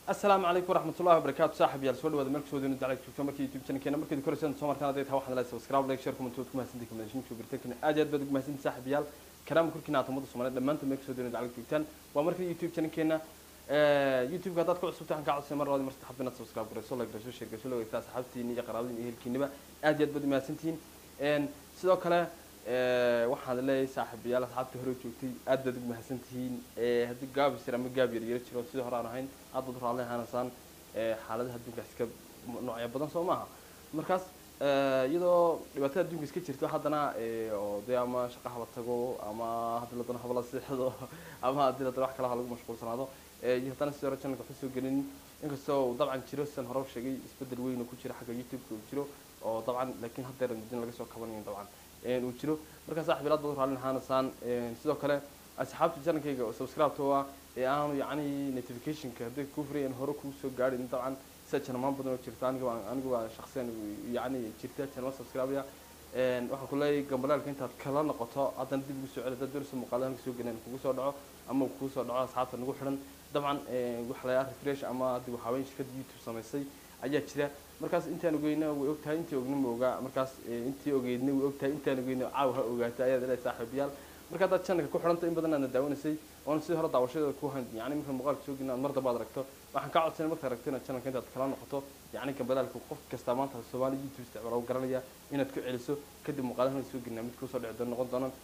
asalaamu calaykum waraxmatullahi wabarakaatu saaxib yaal soo dhawaada meel kasoo doona daclad joogto markii youtube channelkeena markeed koreysaan soo markaan hadday tahay waxaad leedahay subscribe like share comment waad ku mahadsantihin kamidashin soo birtankana aad iyo aad baad ugu mahadsantihin saaxib yaal karaama korkiina aad ummadda soomaaliyeed dhammaantood meel kasoo doona daclad joogtaan waa markii youtube channelkeena youtube-ka haddaad ku cusubta waxaan kaa codsay mar labaad mar saddexaad inaad subscribe garayso like garayso share garayso la wadaagtaa asxaabtiina iyo qaraabadiina iyo ehelkiinaba aad iyo aad baad u mahadsantihiin sidoo kale waxaan leeyahay saaxiibayaal asxaabtii hore joogtay aad baad ugu mahadsan tihiin haddii gaab yar ama gaab yar yara jiro sidii hore aan ahayn aad baad raalli ahaanaysaan xaaladaha adduunka iska noocyo badan soo maaha markaas iyadoo dhibaatada adduunka iska jirto haddana oo dee ama shaqa haba tago ama haddii la doono haba la seexdo ama haddii la doono wax kale ha lagu mashquulsanaado iyo haddana sidii hore channelka waxu soo gelin inkastoo uu dabcan jiro sidan hore u sheegay isbedel weyn oo ku jira xagga youtube-ka uu jiro oo dabcan laakiin haddeer din laga soo kabanayo dabcan uu jiro markaa saaxib ilaad baad raallin ahaanaysaan sidoo kale asxaabta channelkayga oo subscribe-ta waa ee aanu yacni notificationka hadday kuu furay aan hore kuu soo gaadhin dabcan sida channelmaan badan oo jirta aniga baan aniga baa shakhsiyan yacni jirta channel subscribe-ya waxaan ku leeyahay gambalaalka intaad kala noqoto haddana dib ugu soo celi haddaad doonayso muuqaalahan kasoo gelin kugu soo dhaco ama kugu soo dhaco asxaabta nagu xidhan dabcan waxa la refresh ama dib waxaaweyn shirkadda youtube samaysay ayaa jira markaas intaan ogeyna way ogtahay intii ogna ma ogaa markaas intii ogeydna way ogtahay intaan ogeyna caaw ha ogaatay ayaad ilaahay saaxiibayaal marka haddaad channelka ku xidhanta in badan aadna daawanaysay oona sidii hore daawashadeeda ku han yani marka muuqaalka soo gelin aad mar damba aad aragto waxaan kaa codsanay markaad aragto inaad channelka intaad kala noqoto yacni gambalaalka qof kasta maanta soomaali youtube isticmaala u garanaya inaad ku celiso kadib muuqaalahan soo gelina mid kusoo dhici doon noqon doonaan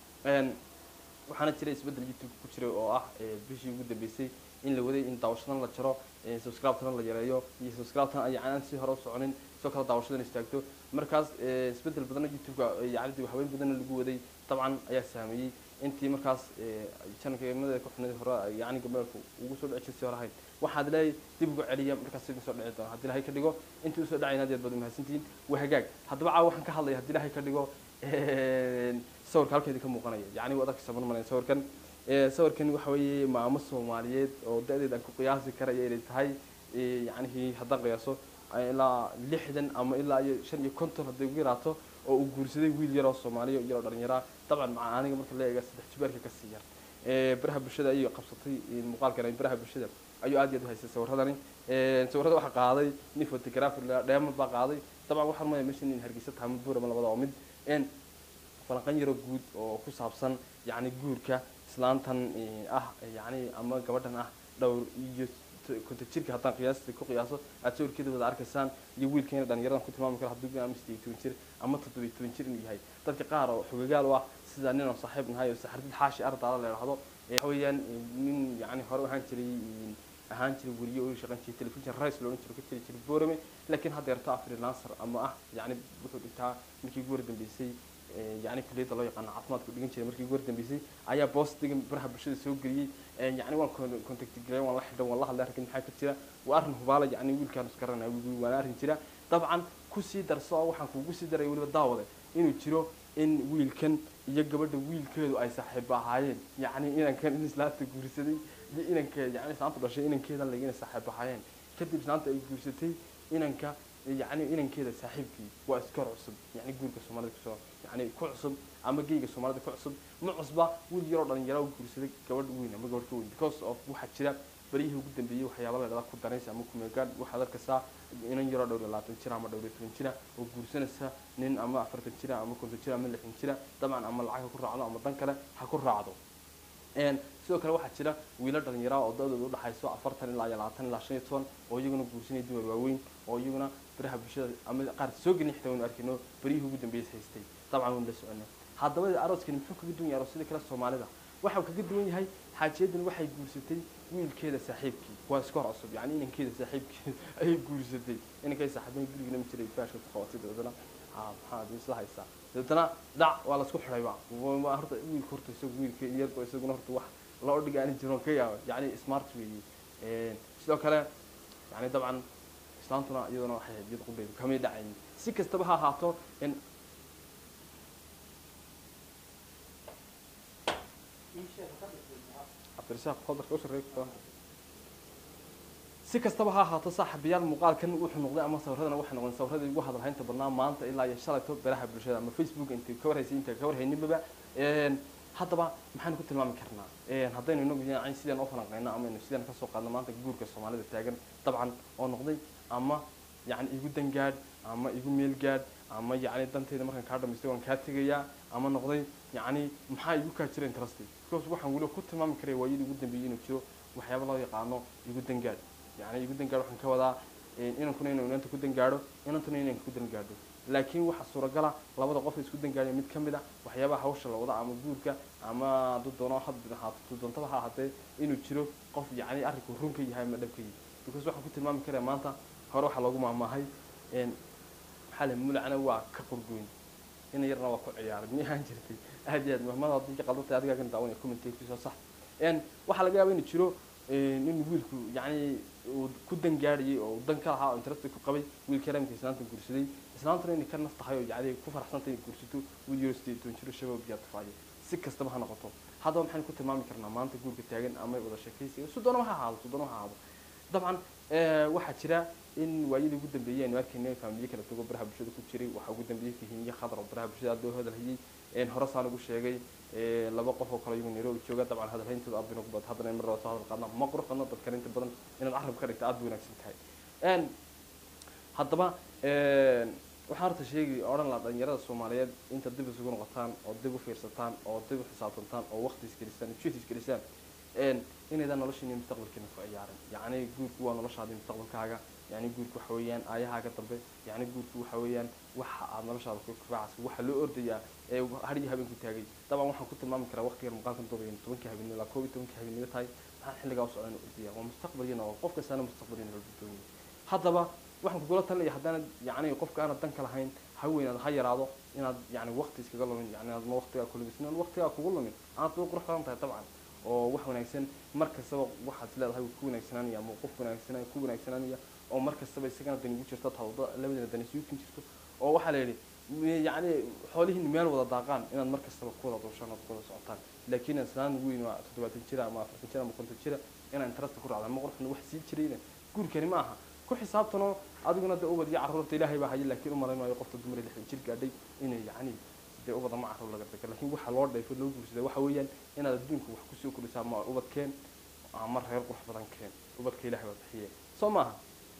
waxaana jira isbeddel youtube ku jiray oo ah bishii ugu dambeysay in la waday in daawashadan la jaro subscribe-tan la yareeyo iyo subscribe-tan ay aan si hore u soconin sidoo kale daawashadan istaagto markaas isbeddel badana youtube-ka yacni waxweyn badana lagu waday dabcan ayaa saameeyey intii markaas channelkeemada ku xunay hore yacni gabalku ugu soo dhici jirtay hore ahayd waxaad leeyahay dib ugu celiya markaas sidii soo dhici doona haddii ilahay ka dhigo intii usoo dhacayna aad baad umahadsantihiin waa hagaag haddaba caawa waxaan ka hadlaya haddii ilahay ka dhigo sawirka halkeedii ka muuqanaya yacni waad arkaysa man malayn sawirkan sawirkan waxa weeye maamo soomaaliyeed oo da-deed aan ku qiyaasi karaya inay tahay yacnihi haddaan qiyaaso ilaa lixdan ama ilaa iyo shan iyo konton hadday ugu yaraato oo uu guursaday wiil yaroo soomaaliya yaroo dhalinyaraa dabcan maca aniga marka la eega saddex jibaarka ka sii yar baraha bulshada ayay qabsatay muuqaalkan baraha bulshada ayuu aad iyo aad u haystay sawiradani sawirada waxaa qaaday nin photographer dheemad baa qaaday dabcan waxaan maya meesha in hargeysa tahay mid buurama labada oo mid falanqan yaro guud oo ku saabsan yacni guurka islaantan ah yacni ama gabadhan ah dhowr iyo konta jirka haddaan qiyaasta ku qiyaaso aad sawirkeeda wada arkaysaan iyo wiilkeena dhalinyaradan ku tilmaami karo hadduu ama sideed toban jir ama toddobiyo toban jir inuu yahay dadka qaar oo xogagaal u ah sida nin oo saaxiib nahay oo saxardid xaashi ardaala la idhaahdo waxa weeyaan nin yacni hore ahaan jiray ahaan jiray weriye oo shaqan jiray telefishin rice loohan jiro ka jiri jiray boorame laakiin haddeerto ah freelancer ama ah yacni wuxuu dhintaa markii ugu hordambeysay yani kuliyadda loo yaqaano caafimaadku dhigan jiray markii ugu hordambeysay ayaa boostiga baraha bulshada soo geliyey yani waan contacti galay waan la xidhan waan la hadlay arkin maxaa ka jira waa arrin hubaala yani wiilkaan isgaranaya waana arrin jira dabcan kusii darso waxaan kuugu sii daray weliba daawade inuu jiro in wiilkan iyo gabadha wiilkeedu ay saaxiibo ahaayeen yacni inankan in islaanta guursaday iyo inanka yani islaanta dhashay inankeeda lag inay saaxiibo ahaayeen kadib islaanta ay guursatay inanka yani inankeeda saaxiibkii waa iskor cusub yani guurka soomaalida kusoo yani ku cusub ama geyga soomaalida ku cusub ma cusba wiil yaroo dhalinyara u guursaday gabadh weyn ama gabadh ka weyn because of waxaa jira baryihii ugu dambeeyey waxyaaba la dhahda ku danaysa ama kumeegaan waxaad arkaysaa inan yaroo dhowr iyo labaatan jira ama dhowr iyo toban jira oo guursanaysa nin ama afartan jira ama konton jira ama lixdan jira dabcan ama lacag ha ku raacdo ama dan kale ha ku raacdo sidoo kale waxaa jira wiilo dhalinyara oo da-dooda udhaxayso afartan ilaa iyo labaatan ilaa shan iyo toban oo iyaguna guursanaya dumar waaweyn oo iyaguna baraha bulshada ama qaar soo gelin xitaa waynu arkayno baryihii ugu dambeeyay haystay dabcan waynu la soconay haddaba arooskani muxuu kaga duwan yahay aroosyada kale soomaalida waxa uu kaga duwan yahay xaajiyadan waxay guursatay wiilkeeda saaxiibkii waa iska hor cusub yani inankeeda saaxiibkii ayay guursatay inankay saaxiibada gurigana ma jiray faashka ku qabatay dabeetana maxaad isla haysaa dabeetana dhac waa laisku xidhayba horta wiilka horta isagu wiilka iyarko isaguna horta wax loo dhigaani jiroon ka yaaba yani smart weeye sidoo kale yani dabcan islaantuna iyaduna waxay ahayd iyad qudheedu kamay dhacayn si kastaba ha ahaato in si kastaba ha ahaato saaxiibayaal muuqaalkan wuxuu noqday ama sawiradana waxay noqdeen sawiradii ugu hadalhaynta badnaa maanta ilaa iyo shalayto baraha bulshada ama facebook intay ka warhaysay inta ka warhayninbaba haddaba maxaynu ku tilmaami karnaa haddaynu inagu yani sidaan u falanqeyno ama aynu sidaan kasoo qaadno maanta guurka soomaalida taagan dabcan oo noqday ama yani igu dangaadh ama igu meel gaadh ama yani danteyda markaan kaa dhamaystay waan kaa tegayaa ama noqday yani maxaa igu kaa jira interest because waxaan weliba ku tilmaami karaya waayadii ugu dambeeyey inuu jiro waxyaaba loo yaqaano igu dangaadh yani igu dangaadh waxaan ka wadaa inankuna inuu inanta ku dangaadho inantuna inanka ku dangaadho laakiin waxaa suuragala labada qof isku dangaadhay mid ka mid a waxyaabaha hawsha la wada ama guurka ama hadduu doono hadda ahaato doontaba ha ahaatee inuu jiro qof yani arrinku run ka yahay ama dhab ka yahay because waxaan ku tilmaami karaya maanta hore waxaa loogu maahmaahay maxaa le mulacna waa ka qorgoyn ina yarna waa ku ciyaaray miyahaan jirtay aad iyo aad mahmada haddii ka qaldatay adigaa kan daawanaya commentate kusoo sax waxaa laga yaaba inuu jiro in wiilku yani uu ku dangaadhayay oo dan ka lahaa oo interest ku qabay wiilka ramka islaanta guursaday islaantuna inay ka naf tahay oo yani ku faraxsantay inay guursato wiil yaro sideed toban jiro shabaab biyaa tufaayo si kastaba ha noqoto haddaba maxaynu ku tilmaami karnaa maanta guurka taagan ama wada sheekaysiga sudoona ha ahaado sudoona ha ahaado dabcan waxaa jira in waayadii ugu dambeeyey aynu arkayna faamiliye kala dugo baraha bulshada ku jiray waxaa ugu dambeeyey fahiimiye khadar oo baraha bulshada aad loo hadalhayay hore saan ugu sheegay laba qof oo kale iyagu nairobi jooga dabcan hadalhayntooda aad bayna ku bad haddana mar soo hadal qaadna ma qurux badna dadkan inta badan inaad carab ka dhigta aad bay wanaagsan tahay haddaba waxaan horta sheegi odhan laha dhalinyarada soomaaliyeed inta dib isugu noqotaan oo dib u fiirsataan oo dib u xisaabtantaan oo waqti isgelisaan jid isgelisaan inaydaan noloshiina mustaqbalkiina ku ciyaarin yacni guurku waa noloshaadii mustaqbalkaaga yani guurku waxa weeyaan aayahaaga dambe yani guurku waxa weeyaan waxa aad noloshaada ku kufacaysa waxa loo ordayaa ee hadhiyo habeenku taagay dabcan waxaan ku tilmaami karaa waqtigan muuqaalkan duubaya tobankii habeenimo ilaa koob iyo tobankii habeenimo tahay maxaa xilligaa u socdaan ordaya waa mustaqbaliyana waa qof kastaana mustaqbaliyana loo doonaya haddaba waxaan kugula talinaya haddaanad yani qofka aanad danka lahayn ha weynaado ha yaraado inaad yani waqti iskaga lumin yani aad ma waqtigaa kulumisin aan waqtigaa kugu lumin aad bay qurux badan tahay dabcan oo wax wanaagsan mar kastaba waxaad leedahay ku wanaagsananaya ama qof wanaagsanaya ku wanaagsananaya oo mar kastaba isagana dani ugu jirto tawada labadana dani isuukin jirto oo waxaa la yidhi yacni xoolihiin meel wada daaqaan inaad mar kastaba ku wada duushaan ood ku wada socotaan laakiin islaan weyn waa toddobaatan jira ama afartan jira ama konton jira inaan interesta ku raacda ma qurxna wax sii jirayna guurkani ma aha ku xisaabtanoo adiguna de ubad iyo carruurta ilaahay baa haya laakiin u malayn maayo qofta dumar lixdan jir gaadhay inay yacni dee ubada ma carruur laga dega laakiin waxa loo dheefo loo guursaday waxa weeyaan inaad adduunka wax kusoo kordhisaa ma ubadkeen ama reer qurux badan keen ubadka ilaahay baa bixiye soo maaha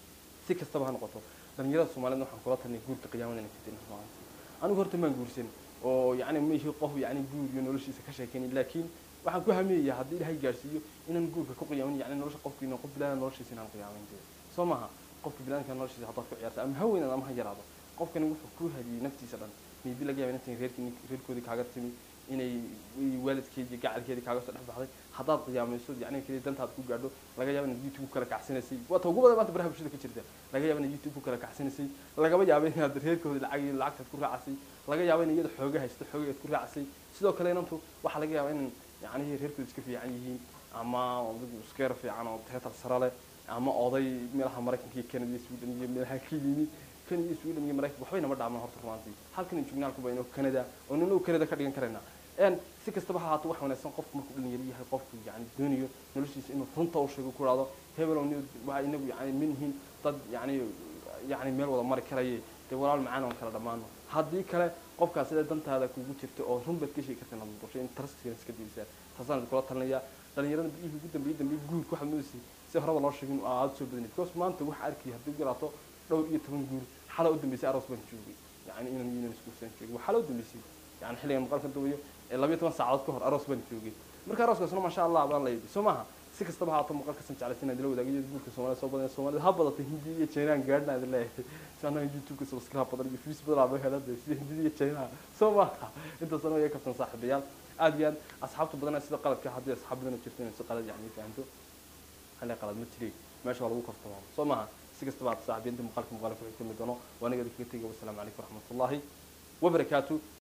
si kastaba ha noqoto dhalinyarada soomaaliyed waxaan kula talinay guurka qiyaamada inay kadina maanta anigu horta maan guursan oo yacni maihi qof yacni guur iyo noloshiisa ka sheekeynay laakiin waxaan ku hameeyaa haddii ilaahay gaarsiiyo inaan guurka ku qiyaamin yacni nolosha qofka inaan qof bilaada noloshiisa inaan qiyaamin dee soo maaha qofka bilaadka noloshiisa haddaad ku ciyaarta ama ha weynaad ama ha yaraado qofkani wuxuu ku hadiyey naftiisa dhan maybe laga yaaba intan reerkii reerkoodii kaaga timi inay waalidkeedii gacalkeedii kaaga soo dhex baxday haddaad qiyaamayso yacni keliya dantaad ku gaadho laga yaaba inaad youtube ku kala kacsanaysay waa ta ugu badan maanta baraha bulshada ka jirta laga yaaba inaad youtube ku kala kacsanaysay lagaba yaaba inaad reerkoodii lacag iyo lacagtaad ku raacasay laga yaaba in iyada xooga haysto xooga aad ku raacasay sidoo kale inantu waxaa laga yaaba in yacni reerkooda iska fiican yihiin ama iskeer fiican oo teetar sare leh ama oday meelaha maraykanka iyo canada iyo sweden iyo meelaha ka yimi kan iyo sweden iyo maraykanka waxbay nama dhaamaan horta rumaantii halkan jugnaalku baynu canada oo ninu canada ka dhigan karaynaa n si kastaba ha ahaato wax wanaagsan qofku markuu dhalinyaro yahay qofku yani doonayo noloshiisa inuu runta u sheego ku dhahdo hebel waa inagu yani minhiin dad yani yani meel wada mari karaye dee walaal macaan oon kala dhammaano haddii kale qofkaas sida dantaada kugu jirta oo run baad ka sheegi karta inaad mudusho in trustkiina iska diisaa taasaan kula talinaya dhalinyarada biyihii ugu dambeeyey dambeeyey guurka waxaad moodaysa si horeba loo sheegin aada soo badanay because maanta waxa arkay haddii garaato dhowr iyo toban guur xala u dambeysay aroos baan joogay yani inan inan iskuursan joogay waa xala u dambeysay yani xilligan maqalka dubayo labiyo toban saacadood ka hor aroos baan joogay marka arooskaasna maasha allah baan la yidhi soo maaha si kastaba haato muuqaalkasan jeclaysa inaad ila wadaagayo guurka soomaalida soo badan soomaalida ha badatay hindi iyo chinaan gaadhna idin leeyahay si annaga youtube-ka subscribe badan iyo views badan aba helada sida hindida iyo chinaha soo maaha intaasna way kabsan saaxiibayaal aad iyo aad asxaabta badana sida qaladka haddii asxaab badan jirto inay si qalad yani fahanto hal qalad ma jiray meesha waa lagu kaftamo soo maaha si kastaba aad saaxiibayinta muuqaalka muuqaalka wixii kulmi doono waa aniga idinkaga tegay wasalaamu calaykum waraxmatullaahi wabarakaatu